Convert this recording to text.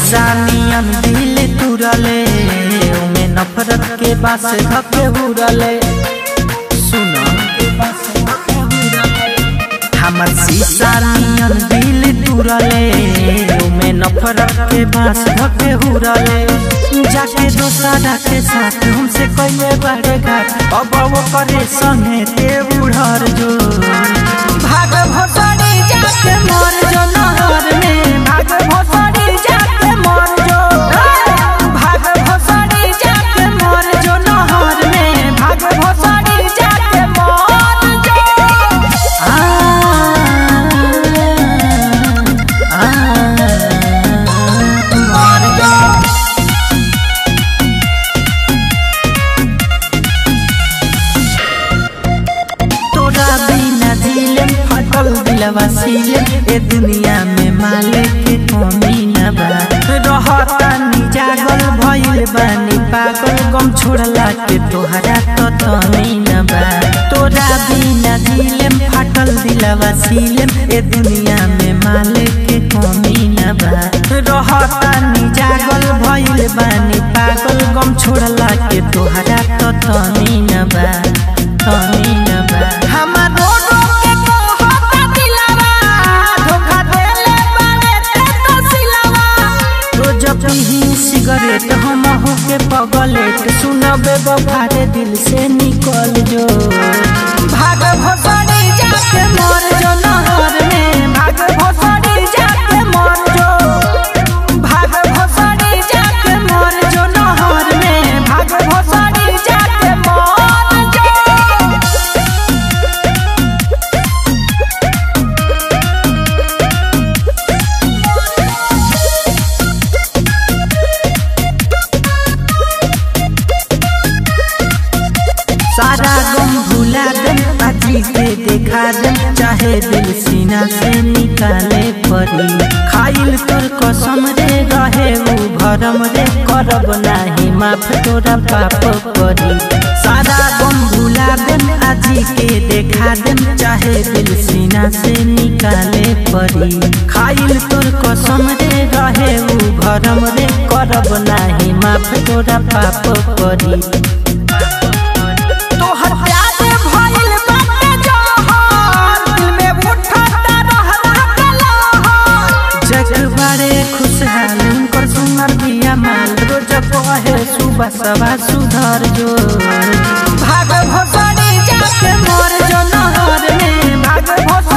शीशा नियन दिल तुरले ओमे नफरत के बास धके हुरले सुनो हमर शीशा नियन दिल तुरले ओमे नफरत के बास धके हुरले जाके दोसरा के साथ हमसे कइले बड़े घाट अब वो करे संगे ते उड़र जो भाग भोसड़ी जाके मर जो नहर में भाग भोसड़ी जाके मर जो भाग भोसड़ी जाके मर जो नहर में भाग भोसड़ी जाके मर जो आ आ मर जो तोरा बिना दिलम फटल दिलवा सीले ए दुनिया में माले के कमी न बा रहता नी जागल भइल बानी पागल गम छोड़ला के तोहरा तो तनी न बा तोरा बिना दिलम फटल दिलवा सीले ए दुनिया में माले के कमी न बा रहता नी जागल भइल बानी पागल गम छोड़ला के तोहरा तो तनी न बा तनी न बा हमारो के कहता दिलवा धोखा देले बारे ते तो सिलवा रोज पीही सिगरेट हम हो के पगलेट सुनबे बफारे दिल से निकल जो भाग भोसड़ी जाके मर जो नहर में भाग भोसड़ी जाके मर जो भाग भोसड़ी जाके मर जो नहर में भाग भोसड़ी जाके मर जो सारा गम भुला दे अजी के देखा दे चाहे दिल सीना से निकाले परी खाइल तोर कसम रे रहे उ भरम रे करब नाही माफ तोरा पाप करी सारा गम भुला दे अजी के देखा दे चाहे दिल सीना से निकाले परी खाइल तोर कसम रे रहे उ भरम रे करब नाही माफ तोरा पाप करी तोहर प्यार भइल बाटे जहर दिल में उठता रहला कलहर जग बड़े खुशहाल उनकर सुनर बिया माल रोज कहे सुबह सवा सुधर जो भाग भोसड़ी जाके मर जो नहर में भाग भोसड़ी